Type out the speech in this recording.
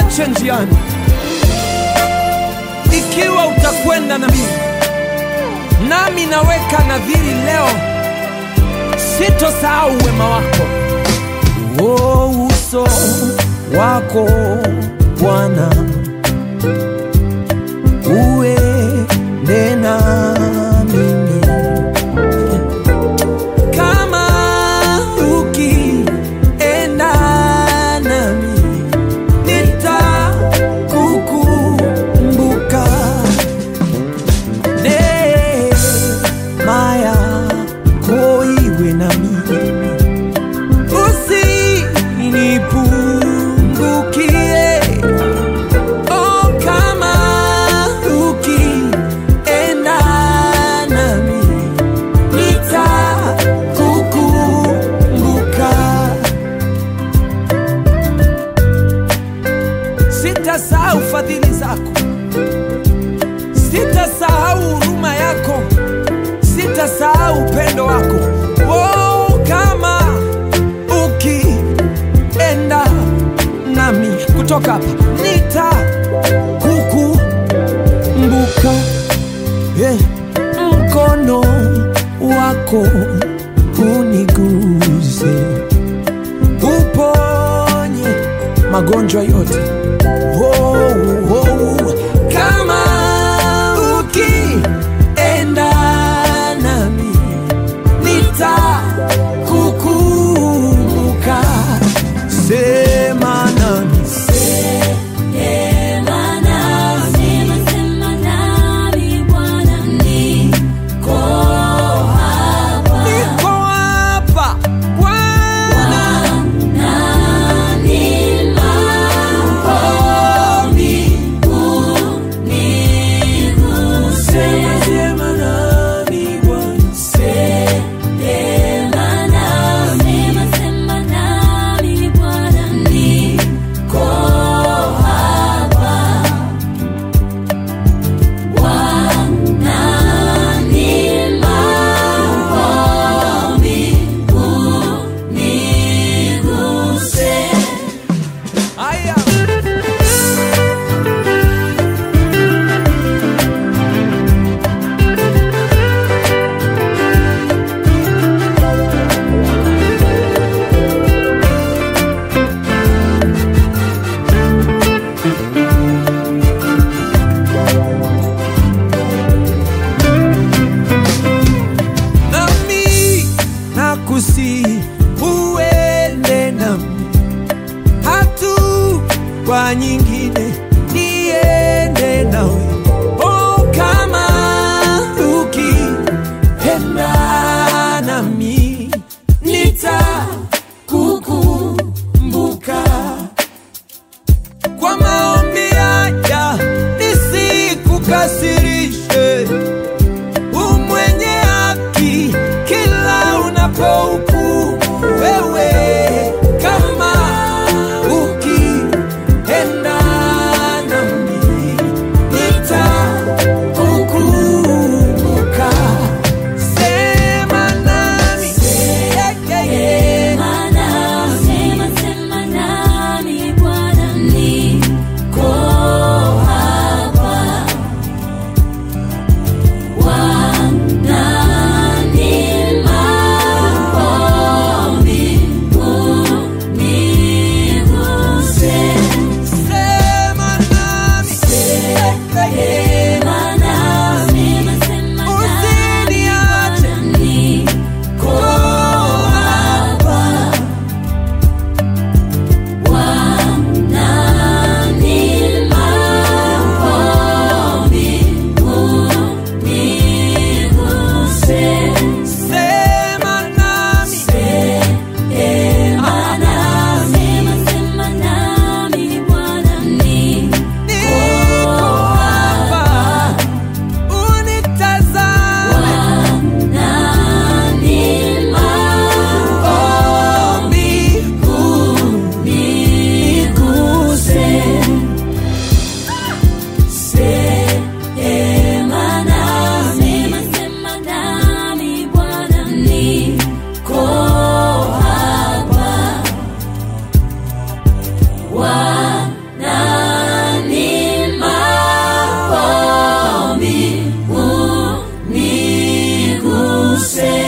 usiniache njiani. Ikiwa utakwenda na mimi, nami naweka nadhiri leo, sitosahau wema wako. Oh, uso wako Bwana uende na mimi kama ukienda nami nitakukumbuka neema yako iwe nami usinipungukie oh, kama ukienda nami nitakukumbuka sitasahau fadhili zako sitasahau huruma yako sitasahau upendo wako oh, kama ukienda nami kutoka hapa nitakukumbuka yeah. mkono wako uniguze uponye magonjwa yote oh, oh, kama ukienda nami nitakukumbuka sema nami niko hapa Bwana sema sema nami Bwana Aya. nami nakusi uende nami hatua nyingine niende nawe oh, kama ukienda nami nitakukumbuka kwa maombi haya nisikukasirishe umwenye haki kila unapohukumu wewe kama ukienda nami nitakukumbuka sema nami yeah, yeah, yeah. Bwana Tuseme